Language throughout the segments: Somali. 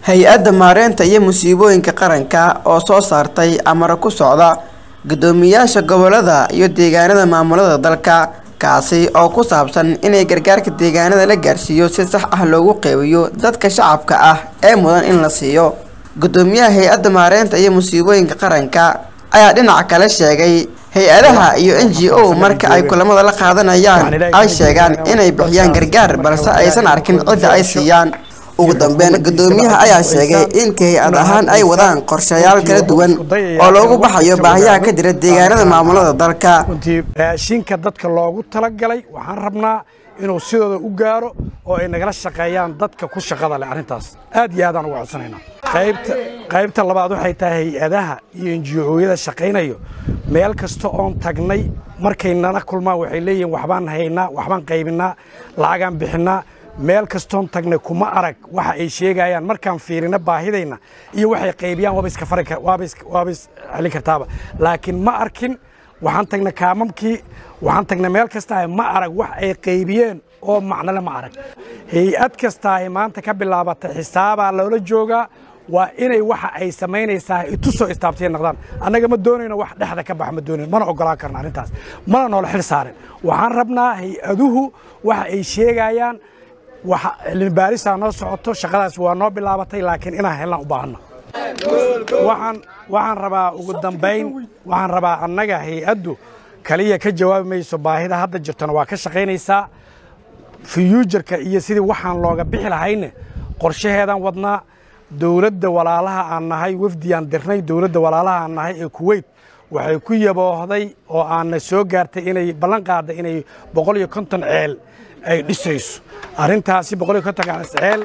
hay-adda maareynta iyo musiibooyinka qaranka oo soo saartay amaro ku socda guddoomiyaasha gobolada iyo deegaanada maamulada dalka kaasi oo ku saabsan inay gargaarka deegaanada la gaarsiiyo si sax ah loogu qeybiyo dadka shacabka ah ee mudan in la siiyo guddoomiyaha hay-adda maareynta iyo musiibooyinka qaranka ayaa dhinaca kale sheegay hay-adaha iyo n g o marka ay kulamada la qaadanayaan ay sheegaan inay bixiyaan gargaar balse aysan arkin cidda ay siiyaan ugu dambeyn guddoomiyaha ayaa sheegay in hay-ad ahaan ay wadaan qorshayaal kala duwan oo loogu baxayo baahiyaha ka jira deegaanada maamulada dalka runtii raashinka dadka loogu talagalay waxaan rabnaa inuu sidooda u gaaro oo ay nagala shaqeeyaan dadka ku shaqada leh arrintaas aad iyo aadaan uga codsanaynaa qaybta qaybta labaad waxay tahay hay-adaha iyo enjiyooyada shaqaynayo meel kasta oon tagnay markay nala kulmaan waxay leeyihiin waxbaan haynaa waxbaan qaybinaa lacagaan bixinnaa meel kastoon tagnay kuma arag waxa ay sheegayaan markaan fiirino baahidayna iyo waxay qaybiyaan waaba iska fari waaba waaba is celin kartaaba laakiin ma arkin waxaan tagnay kaamamkii waxaan tagnay meel kasta ma arag wax ay qaybiyeen oo macnole ma arag hay-ad kasta ay maanta ka bilaabatay xisaabaa loola joogaa waa inay waxa ay samaynaysaa itu soo istaabtay noqdaan annaga ma doonayno wax dhexda ka bax ma doonayno mana ogolaan karna arrintaas mana noola xil saarin waxaan rabnaa hay-aduhu waxa ay sheegayaan waxa cilmibaarisaa noo socoto shaqadaas waa noo bilaabatay laakiin inaan helnaan u baahanna waxaan waxaan rabaa ugu dambayn waxaan rabaa annaga hay-addu kaliya ka jawaabi mayso baahida hadda jirtona waa ka shaqaynaysaa fiyuujarka iyo sidii waxaan looga bixi lahayne qorshaheedaan wadnaa dowladda walaalaha aan nahay wafdiyaan dirnay dowladda walaalaha aan nahay ee kuweyt waxay ku yaboohday oo aanna soo gaartay inay ballan qaadday inay boqol iyo konton ceel ay dhisayso arrintaasi boqol iyo konton ceel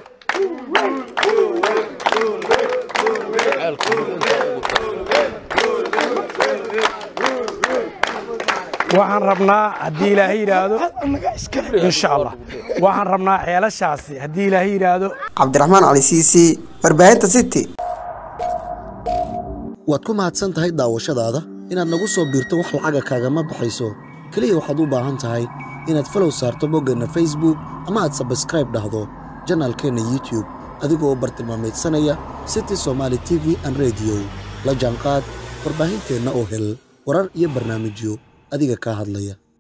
waxaan rabnaa haddii ilaahay yidhaahdo insha allah waxaan rabnaa ceelashaasi haddii ilaahay yidhaahdo cabdiraxmaan cali siisi warbaahinta city waad ku mahadsan tahay daawashadaada inaad nagu soo biirto wax lacaga kaagama baxayso keliya waxaad u baahan tahay inaad falow saarto boggeenna facebook ama aad sabskraib dhahdo janaalkeenna youtube adigoo bartilmaamaydsanaya city somaali t v an rediyo la jaanqaad warbaahinteenna oo hel warar iyo barnaamijyo adiga kaa hadlaya